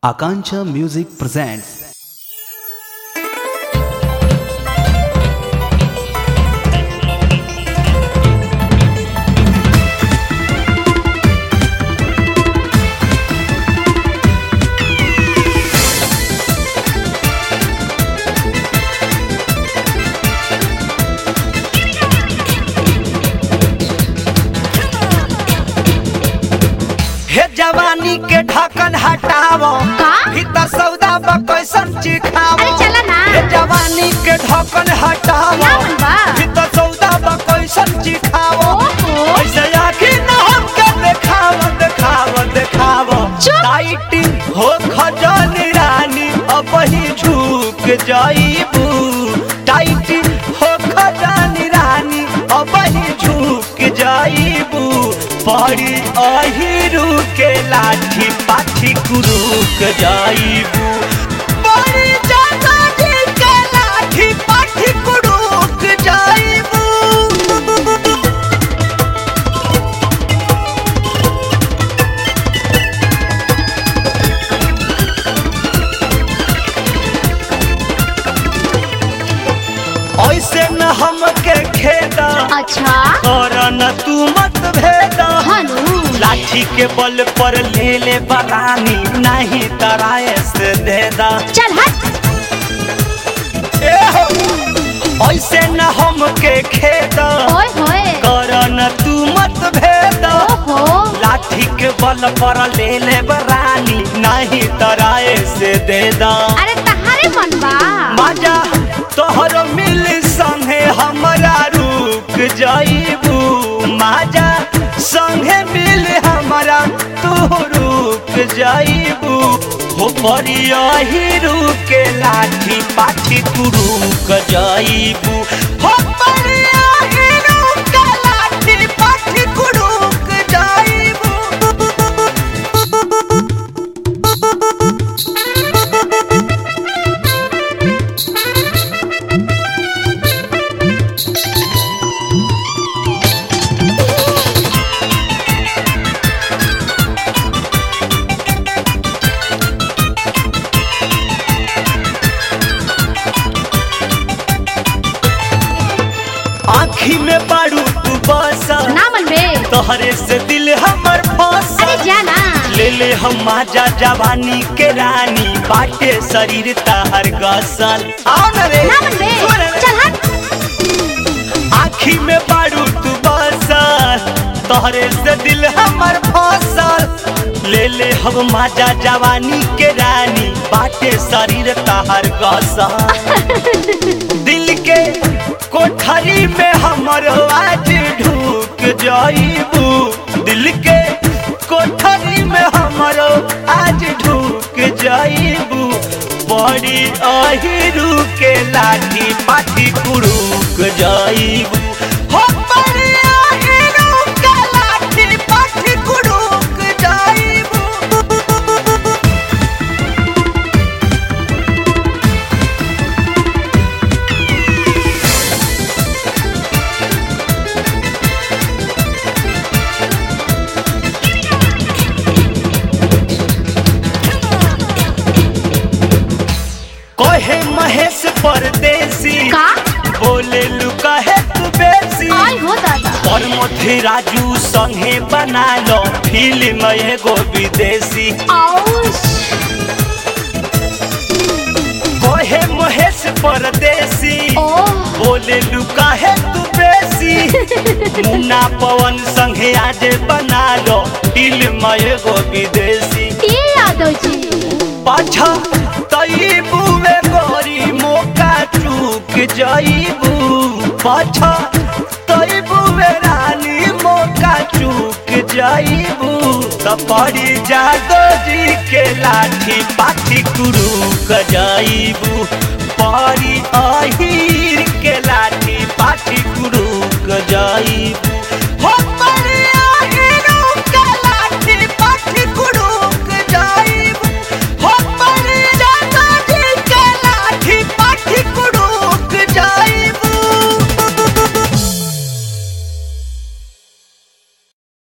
Akancha Music presents हे जवानी के ढक्कन हटावो का? भीतर सौदा बा कैसन चिखावो अरे चला ना। हे जवानी के ढक्कन हटावो ना मन बा। भीतर सौदा बा कैसन चिखावो ओहो। ऐसे आखी न हमके देखावो देखावो देखावो चुप। टाइटी हो खजानी रानी अब ही झुक जाइबू टाइटी हो खजानी रानी अब ही झुक जाइबू पड़ी अहिरू के लाठी पाठी कुरुक जाइबू पड़ी जगानी के लाठी पाठी कुरुक जाइबू ऐसे न हमके खेदा अच्छा और न तू मत भेदा हनु लाठी के बल पर ले ले बरानी नहीं तराए से देदा चल हट ए हो ऐसे न हमके खेदा ओए होए कर न तू मत भेदा ओहो लाठी के बल पर ले ले बरानी नहीं तराए से देदा अरे तहारे मन बा मजा तोहर मिल संगे हमरा रुक जाइबू मजा संगे मिल हमरा तू रुक जाइबू हो परिया हीरू के लाठी पाठी तू रुक जाइबू हो परिया हीरू के लाठी पाठी तू रुक जाइबू आँखी में बारू तू बसा ना मन बे तोहरे से दिल हमर फंसा अरे जाना ले ले हम माजा जवानी के रानी बाटे शरीर ताहर गसल आओ न रे ना मन बे सुन रे। चल हट आँखी में बारू तू बसल तोहरे से दिल हमर फसल ले ले हम माजा जवानी के रानी बाटे शरीर ताहर गसल दिल के कोठरी में हमर आज ढूक जाइबू दिल के कोठरी में हमर आज ढूक जाइबू बड़ी अहिरू के लाठी पाठी कुरुक जाइबू हो बड़ी अहिरू के लाठी पाठी कुरुक जाइबू कहे महेश परदेसी का बोले लुका है तू बेसी आई हो दादा और मोथे राजू संगे बना लो फिल्म एगो विदेशी आउश कहे महेश परदेसी ओह बोले लुका है तू बेसी मुन्ना पवन संगे आज बना लो फिल्म एगो विदेशी ये यादव जी पाछा तईबू में गोरी मौका चूक जाइबू पाछा तईबू में रानी मौका चूक जाइबू सपरी जादो जी के लाठी पाठी कुरुक जाइबू परी अहीर के लाठी पाठी कुरुक जाइबू